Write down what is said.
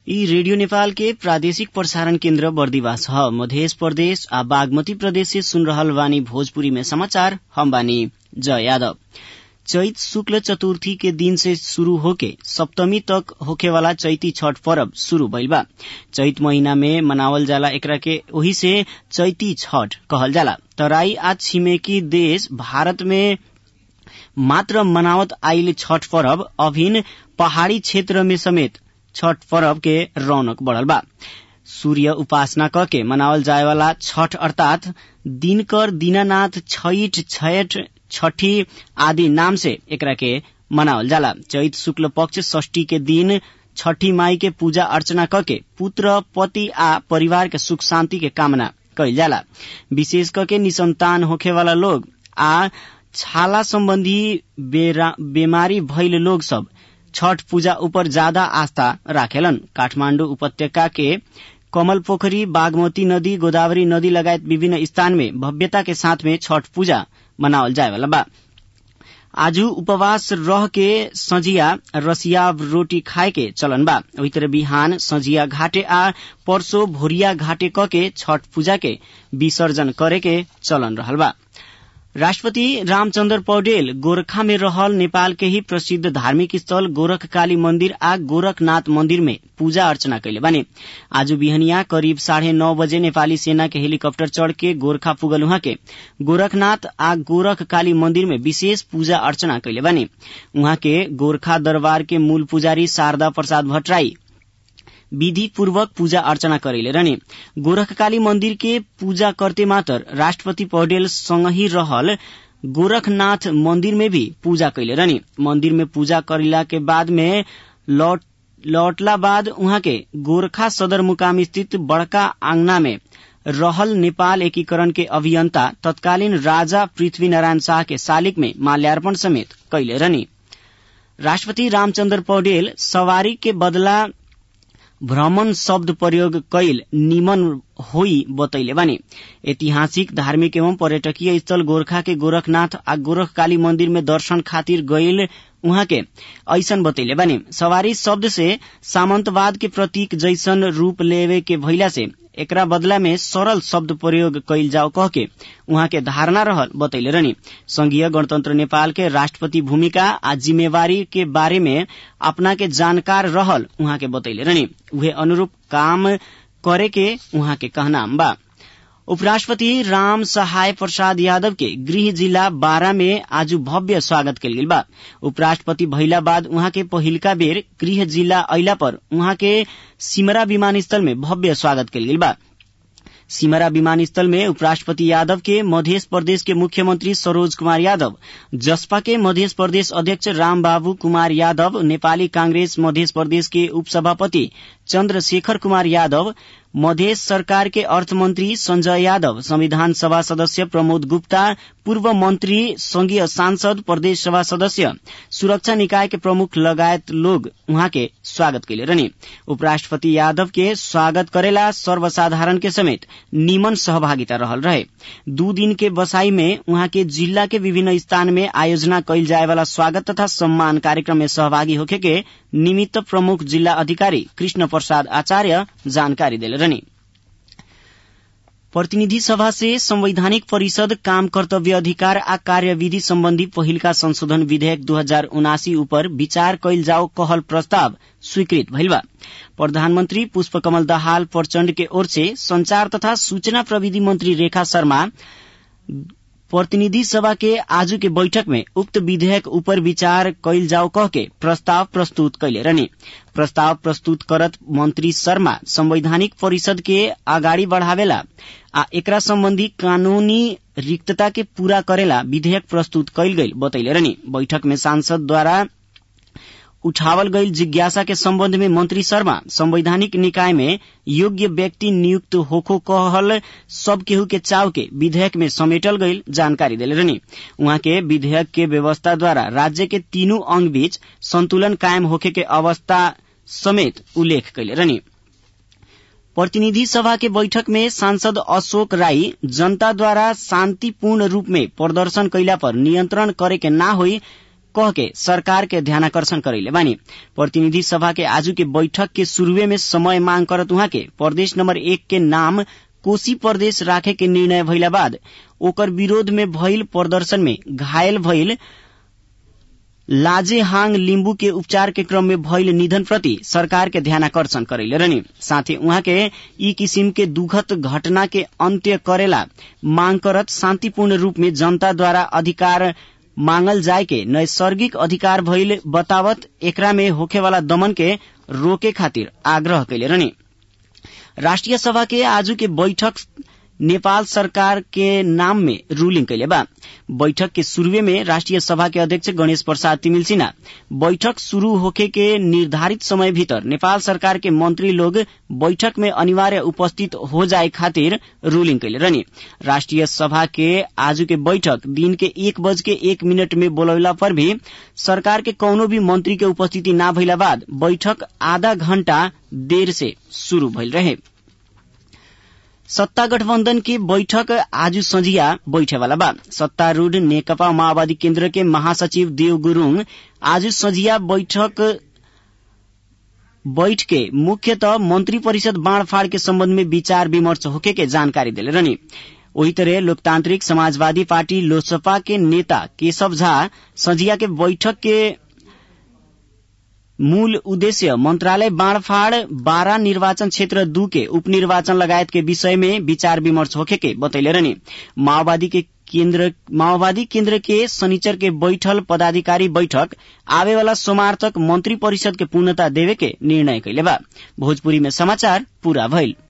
यी रेडियो नेपाल के प्रादेशिक प्रसारण केन्द्र बर्दिवास ह मध्य प्रदेश आ बागमती प्रदेश से सुन रहल बानी भोजपुरी में समाचार हम बानी जय यादव चैत शुक्ल चतुर्थी के दिन से शुरू होके सप्तमी तक होखे वाला चैती छठ पर्व शुरू भइल बा चैत महीना में मनावल जाला एकरा के ओही से चैती छठ कहल जाला तराई आ छिमेकी देश भारत में मात्र मनावत आइल छठ पर्व अभिन पहाड़ी क्षेत्र में समेत छठ पर्व के रौनक बढ़ल बा सूर्य उपासना क के मनावल जाए वाला छठ अर्थात दिनकर दीनानाथ छैठ छठ छठी आदि नाम से एकरा के मनावल जाला चैत शुक्ल पक्ष षष्ठी के दिन छठी माई के पूजा अर्चना क के पुत्र पति आ परिवार के सुख शांति के कामना कइल जाला विशेष करके निसंतान होखे वाला लोग आ छाला संबंधी बेमारी भइल लोग सब छठ पूजा ऊपर ज्यादा आस्था राखेलन काठमाण्डु उपत्यका के कमल पोखरी बागमती नदी गोदावरी नदी लगायत विभिन्न स्थान में भव्यता के साथ में छठ पूजा मनावल जाए वाला बा आजू उपवास रह के सजिया रसिया रोटी खाए के चलन बा वही तरह बिहान सजिया घाटे आ परसो भोरिया घाटे क के छठ पूजा के विसर्जन करे के चलन रहल बा राष्ट्रपति रामचन्द्र पौडेल गोरखा में रहल नेपाल के ही प्रसिद्ध धार्मिक स्थल गोरख काली मंदिर आ गोरखनाथ मंदिर में पूजा अर्चना कैले बानी आज बिहनिया करीब साढ़े नौ बजे नेपाली सेना के हेलीकप्टर चढ़ के गोरखा पुगल उहाँ के गोरखनाथ आ गोरख काली मंदिर में विशेष पूजा अर्चना कैले बानी उहाँ के गोरखा दरबार के मूल पुजारी शारदा प्रसाद भट्टराई विधि पूर्वक पूजा अर्चना करेले रहने गोरखकाली मंदिर के पूजा करते मात्र राष्ट्रपति पौडेल संगही रहल गोरखनाथ मंदिर में भी पूजा कैले रहने मंदिर में पूजा करेला के बाद में लौट लौटला बाद उहाँ के गोरखा सदर मुकाम स्थित बड़का आंगना में रहल नेपाल एकीकरण के अभियंता तत्कालीन राजा पृथ्वी नारायण शाह के शालिक में माल्यार्पण समेत कैले रहनी राष्ट्रपति रामचन्द्र पौडेल सवारी के बदला भ्रमण शब्द प्रयोग कैल निमन होई बतैले बानी ऐतिहासिक धार्मिक एवं पर्यटकीय स्थल गोरखा के गोरखनाथ आ गोरख काली मंदिर में दर्शन खातिर गईल उहाँ के ऐसन बतैले बानी सवारी शब्द से सामंतवाद के प्रतीक जैसन रूप लेवे के भइला से एकरा बदला में सरल शब्द प्रयोग कैल जाओ कह के उहाँ के धारणा रहल बतैले रहनी संघीय गणतंत्र नेपाल के राष्ट्रपति भूमिका आ जिम्मेवारी के बारे में अपना के जानकार रहल उहाँ के बतैले रहनी उहे अनुरूप काम करे के उहाँ के कहनाम बा उपराष्ट्रपति राम सहाय प्रसाद यादव के गृह जिला बारा में आज भव्य स्वागत कल गेल बा उपराष्ट्रपति भइला बाद उहाँ के पहिलका बेर गृह जिला अइला पर उहाँ के सिमरा विमानस्थल में भव्य स्वागत कल गेल बा सिमरा विमानस्थल में उपराष्ट्रपति यादव के मध्य प्रदेश के मुख्यमंत्री सरोज कुमार यादव जसपा के मध्य प्रदेश अध्यक्ष रामबाबू कुमार यादव नेपाली कांग्रेस मध्य प्रदेश के उपसभापति चन्द्रशेखर कुमार यादव मध्य सरकार के अर्थमंत्री संजय यादव संविधान सभा सदस्य प्रमोद गुप्ता पूर्व मंत्री संघीय सांसद प्रदेश सभा सदस्य सुरक्षा निकाय के प्रमुख लगायत लोग उहाँ के स्वागत कैले रहने उपराष्ट्रपति यादव के स्वागत करेला सर्वसाधारण के समेत निमन सहभागिता रहल रहे दू दिन के बसाई में उहाँ के जिला के विभिन्न स्थान में आयोजना कैल जाए वाला स्वागत तथा सम्मान कार्यक्रम में सहभागी होखे के निमित्त प्रमुख जिल्ला अधिकारी कृष्ण प्रसाद आचार्य जानकारी दिले रहनी प्रतिनिधि सभा से संवैधानिक परिषद काम कर्तव्य अधिकार आ कार्यविधि सम्बन्धी पहिलका संशोधन विधेयक दू हजार उनासी उपर विचार कैल जाओ कहल प्रस्ताव स्वीकृत भइल बा प्रधानमन्त्री पुष्पकमल दाहाल प्रचण्ड के ओर से संचार तथा सूचना प्रविधि मन्त्री रेखा शर्मा प्रतिनिधि सभा के आजू के बैठक में उक्त विधेयक ऊपर विचार कैल जाओ कह के प्रस्ताव प्रस्तुत कैले रहने प्रस्ताव प्रस्तुत करत मंत्री शर्मा संवैधानिक परिषद के अगाडि बढ़ावेला आ एकरा सम्बन्धी कानूनी रिक्तता के पूरा करेला विधेयक प्रस्तुत कैल गई बतैले रहनी बैठक में सांसद द्वारा उठावल गईल जिज्ञासा के सम्बन्ध में मंत्री शर्मा संवैधानिक निकाय में योग्य व्यक्ति नियुक्त होखो कहल सब केहू के चाव के विधेयक में समेटल गईल जानकारी दिले रहनी उहाँ के विधेयक के व्यवस्था द्वारा राज्य के तीनू अंग बीच संतुलन कायम होखे के अवस्था समेत उल्लेख कैले रहनी प्रतिनिधि सभा के बैठक में सांसद अशोक राई जनता द्वारा शान्तिपूर्ण रूप में प्रदर्शन कैला पर नियन्त्रण करे के ना होई कह के सरकार के ध्यानाकर्षण करैले बानी प्रतिनिधि सभा के आजू के बैठक के शुरुए में समय मांग करत उहाँ के प्रदेश नंबर एक के नाम कोशी प्रदेश राखे के निर्णय भइला बाद ओकर विरोध में भइल प्रदर्शन में घायल भइल लाजेहाङ लिम्बू के उपचार के क्रम में भइल निधन प्रति सरकार के ध्यानाकर्षण करैले रहनी साथै उहाँ के यी किसिम के दुखद घटना के अन्त्य करेला मांग करत शान्तिपूर्ण रूप में जनताद्वारा अधिकार मांगल जाय के नैसर्गिक अधिकार भइल बतावत एकरा में होखेवाला दमन के रोके खातिर आग्रह कैले रहनी राष्ट्रिय सभा के आजू के बैठक नेपाल सरकार के नाम में रूलिंग कैले बा बैठक के शुरुए में राष्ट्रिय सभा के अध्यक्ष गणेश प्रसाद तिमिल सिन्हा बैठक शुरू होखे के निर्धारित समय भीतर नेपाल सरकार के मंत्री लोग बैठक में अनिवार्य उपस्थित हो जाए खातिर रूलिंग कैले रहनी राष्ट्रिय सभा के आज के बैठक दिन के एक बज के एक मिनट में बोलौला पर भी सरकार के कौनो भी मंत्री के उपस्थिति ना भइला बाद बैठक आधा घण्टा देर से शुरू भइल रहे सत्ता गठबन्धन की बैठक आज संझिया बैठेवाला बा सत्तारूढ़ नेकपा माओवादी केन्द्र के महासचिव देव गुरूङ आज संझिया बैठक बैठ के मुख्यतः मंत्री परिषद बाँड़फाड़ के सम्बन्ध में विचार विमर्श होके के जानकारी दिले रहनी वही तरह लोकतांत्रिक समाजवादी पार्टी लोजपा के नेता केशव झा संझिया के बैठक के मूल उद्देश्य मंत्रालय बाँड़फाड़ बारा निर्वाचन क्षेत्र दू के उपनिर्वाचन लगायत के विषय में विचार विमर्श होखे के बतैले रहनी माओवादी के केन्द्र माओवादी केन्द्र के शनिचर के बैठल पदाधिकारी बैठक आवे वाला सोमवार तक मंत्री परिषद के पूर्णता देवे के निर्णय कैले बा भोजपुरी में समाचार पूरा भइल